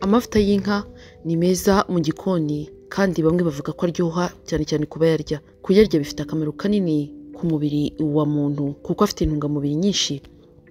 Amavuta y'inka ni meza mu gikoni kandi bamwe bavuga ko aryoha cyane cyane ku bayarya. Kuyarya bifite akamaro kanini ku mubiri wa muntu kuko afite intungamubiri nyinshi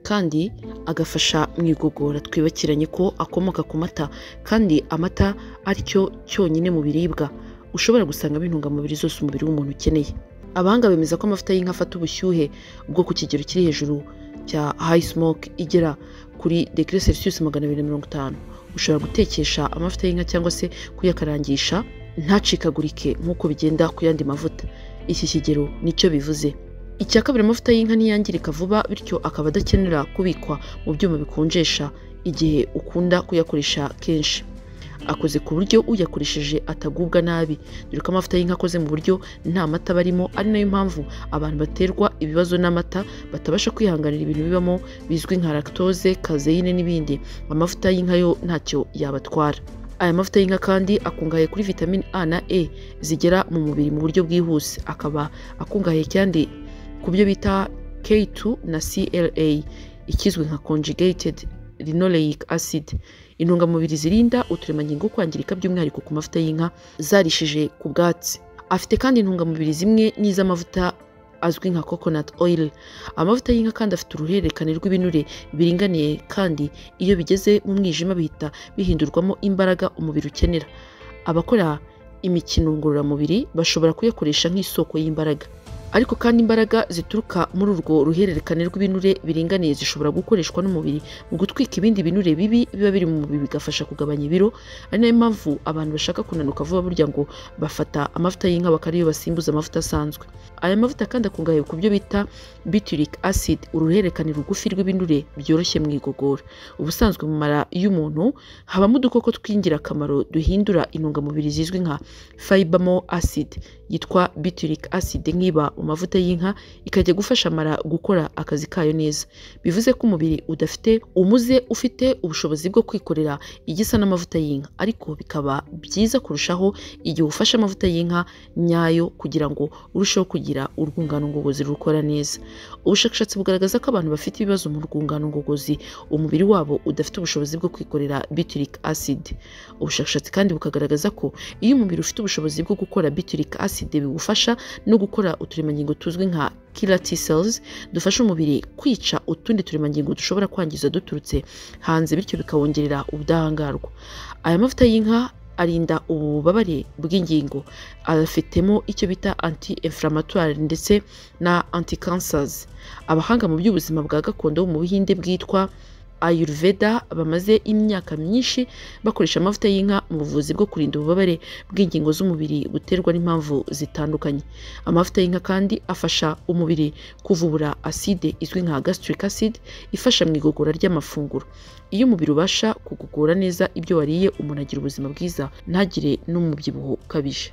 kandi agafasha mu igogora. Twibukiranye ko akomoka ku mata kandi amata ari cyo cyonyine mu biribwa ushobora gusangamo intungamubiri zose umubiri w'umuntu ukeneye. Abahanga bemeza ko amavuta y'inka afata ubushyuhe bwo ku kigero kiri hejuru cya hayisimoke igera kuri degere selisiyusi magana abiri na mirongo itanu. Ushobora gutekesha amavuta y'inka cyangwa se kuyakarangisha ntacikagurike nk'uko bigenda ku yandi mavuta. Iki kigero nicyo bivuze. Icya kabiri amavuta y'inka ntiyangirika vuba bityo akaba adakenera kubikwa mu byuma bikonjesha igihe ukunda kuyakoresha kenshi. Akoze ku buryo uyakoresheje atagubwa nabi, dore ko amavuta y'inka akoze mu buryo nta mata aba arimo ari nayo mpamvu abantu baterwa ibibazo n'amata batabasha kwihanganira ibintu bibamo bizwi nka lactose, kazeyine n'ibindi. Amavuta y'inka yo ntacyo yabatwara. Aya mavuta y'inka kandi akungahaye kuri vitamine A na E zigera mu mubiri mu buryo bwihuse, akaba akungahaye kandi ku byo bita K2 na CLA ikizwi nka conjugated linoleic acid, intungamubiri zirinda uturemangingo kwangirika by'umwihariko ku mavuta y'inka zarishije ku bwatsi. Afite kandi intungamubiri zimwe n'iz'amavuta azwi nka coconut oil. Amavuta y'inka kandi afite uruhererekane rw'ibinure biringaniye kandi iyo bigeze mu mwijima bihita bihindurwamo imbaraga umubiri ukenera. Abakora imikino ngororamubiri bashobora kuyakoresha nk'isoko y'imbaraga. Ariko kandi imbaraga zituruka muri urwo ruhererekane rw'ibinure biringaniye zishobora gukoreshwa n'umubiri mu gutwika ibindi binure bibi biba biri mu mubiri bigafasha kugabanya ibiro, ari nayo mpamvu abantu bashaka kunanuka vuba burya ngo bafata amavuta y'inka bakaba ariyo basimbuza amavuta asanzwe. Aya mavuta kandi akungahaye ku byo bita butyric acid, uruhererekane rugufi rw'ibinure byoroshye mu igogora. Ubusanzwe mu mara y'umuntu habamo udukoko tw'ingirakamaro duhindura intungamubiri zizwi nka fibamo acid yitwa butyric acid nk'iba mu mavuta y'inka ikajya gufasha amara gukora akazi kayo neza. Bivuze ko umubiri udafite umuze ufite ubushobozi bwo kwikorera igisa n'amavuta y'inka, ariko bikaba byiza kurushaho igihe ufashe amavuta y'inka nyayo kugira ngo urusheho kugira urwungano ngogozi rukora neza. Ubushakashatsi bugaragaza ko abantu bafite ibibazo mu rwungano ngogozi umubiri wabo udafite ubushobozi bwo kwikorera butyric acid. Ubushakashatsi kandi bukagaragaza ko iyo umubiri ufite ubushobozi bwo gukora butyric acid biwufasha no gukora uturemangingo tuzwi nka killer T cells dufasha umubiri kwica utundi turemangingo dushobora kwangiza duturutse hanze bityo bikawongerera ubudahangarwa. Aya mavuta y'inka arinda ububabare bw'ingingo, afitemo icyo bita anti inflammatory ndetse na anti cancers. Abahanga mu by'ubuzima bwa gakondo bo mu Buhinde bwitwa Ayurveda bamaze imyaka myinshi bakoresha amavuta y'inka mu buvuzi bwo kurinda ububabare bw'ingingo z'umubiri buterwa n'impamvu zitandukanye. Amavuta y'inka kandi afasha umubiri kuvubura acide izwi nka gastric acid ifasha mu igogora ry'amafunguro. Iyo umubiri ubasha kugogora neza ibyo wariye umuntu agira ubuzima bwiza ntagire n'umubyibuho ukabije.